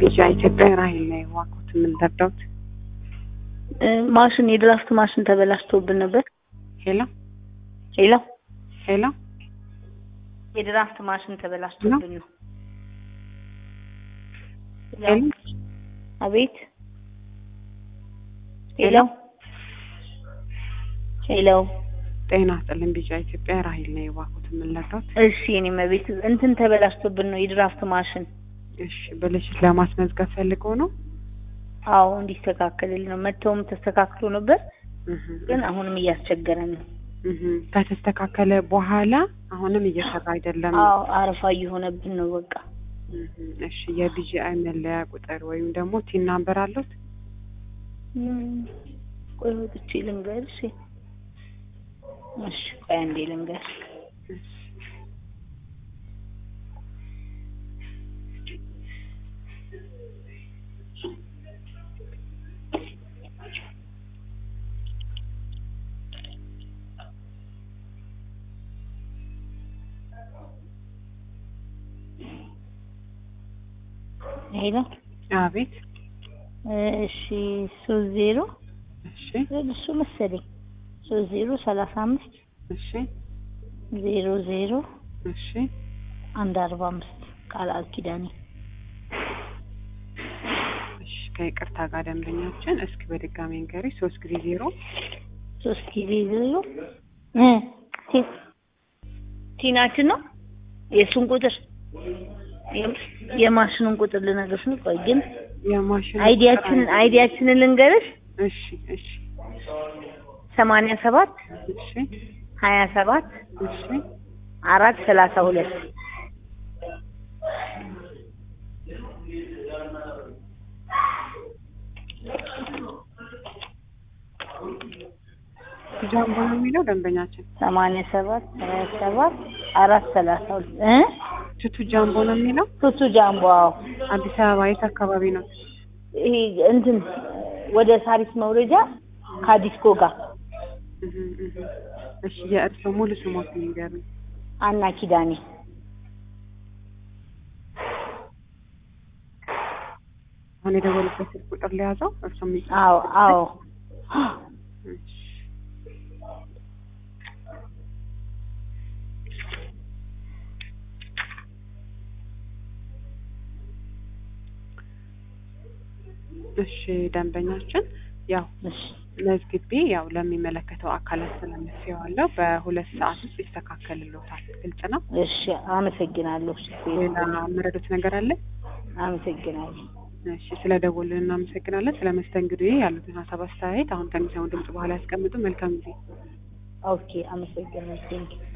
ቢጫ ኢትዮጵያ ራሄል ላይ ዋኩት የምንረዳውት ማሽን የድራፍት ማሽን ተበላሽቶብን ነበር። ሄሎ ሄሎ ሄሎ የድራፍት ማሽን ተበላሽቶብን ነው። ሄሎ አቤት ሄሎ ሄሎ ጤና ይስጥልኝ ቢጫ ኢትዮጵያ ራሄል ላይ ዋኩት የምንረዳውት እሺ እኔም ቤት እንትን ተበላሽቶብን ነው የድራፍት ማሽን። እሺ ብልሽት ለማስመዝገብ ፈልገው ነው አዎ እንዲስተካከልልን ነው። መተውም ተስተካክሎ ነበር፣ እህ ግን አሁንም እያስቸገረን ነው። እህ ከተስተካከለ በኋላ አሁንም እየሰራ አይደለም። አዎ አረፋ እየሆነብን ነው። በቃ እህ እሺ የቢጂአይ መለያ ቁጥር ወይም ደግሞ ቲን ናምበር አሉት? እም፣ ቆይ ወጥቼ ልንገርሽ። እሺ ቆይ አንዴ ልንገር። ሄሎ አቤት እሺ ሶስት ዜሮ እሺ እሱ መሰለኝ ሶስት ዜሮ ሰላሳ አምስት እሺ ዜሮ ዜሮ እሺ አንድ አርባ አምስት ቃል ኪዳኔ እሺ ከይቅርታ ጋር ደንበኛችን እስኪ በድጋሚ እንገሪ ሶስት ጊዜ ዜሮ ሶስት ጊዜ ዜሮ እ ቲ- ቲናችን ነው የእሱን ቁጥር የም- የማሽኑን ቁጥር ልነግርሽ ነው። ቆይ ግን የማሽን አይዲያችንን አይዲያችንን ልንገርሽ እሺ እሺ ሰማንያ ሰባት እሺ ሀያ ሰባት እሺ አራት ሰላሳ ሁለት ጃምቦ ነው የሚለው ደንበኛችን ሰማንያ ሰባት ሀያ ሰባት አራት ሰላሳ ሁለት እ ቱቱ ጃምቦ ነው የሚለው ቱቱ ጃምቦ አዎ አዲስ አበባ የት አካባቢ ነው? ይሄ እንትን ወደ ሳሪስ መውረጃ ከዲስኮ ጋር እህ እህ እሺ የእርሶ ሙሉ ስሞት ንገሩኝ። አና ኪዳኔ አሁን የደወሉበት ስልክ ቁጥር ለያዘው እርሶ የሚጽ አዎ አዎ እሺ እሺ ደንበኛችን ያው እሺ መዝግቤ ያው ለሚመለከተው አካላት ስለምትየዋለው በሁለት ሰዓት ውስጥ ይስተካከልልዎታል። ግልጽ ነው። እሺ አመሰግናለሁ። ሌላ የምረዱት ነገር አለ? አመሰግናለሁ። እሺ ስለ ደወሉልን እናመሰግናለን። ስለ መስተንግዶ ያሉትን ሀሳብ አስተያየት አሁን ከሚሰሙ ድምጽ በኋላ ያስቀምጡ። መልካም ጊዜ። ኦኬ አመሰግናለሁ። ቴንኪው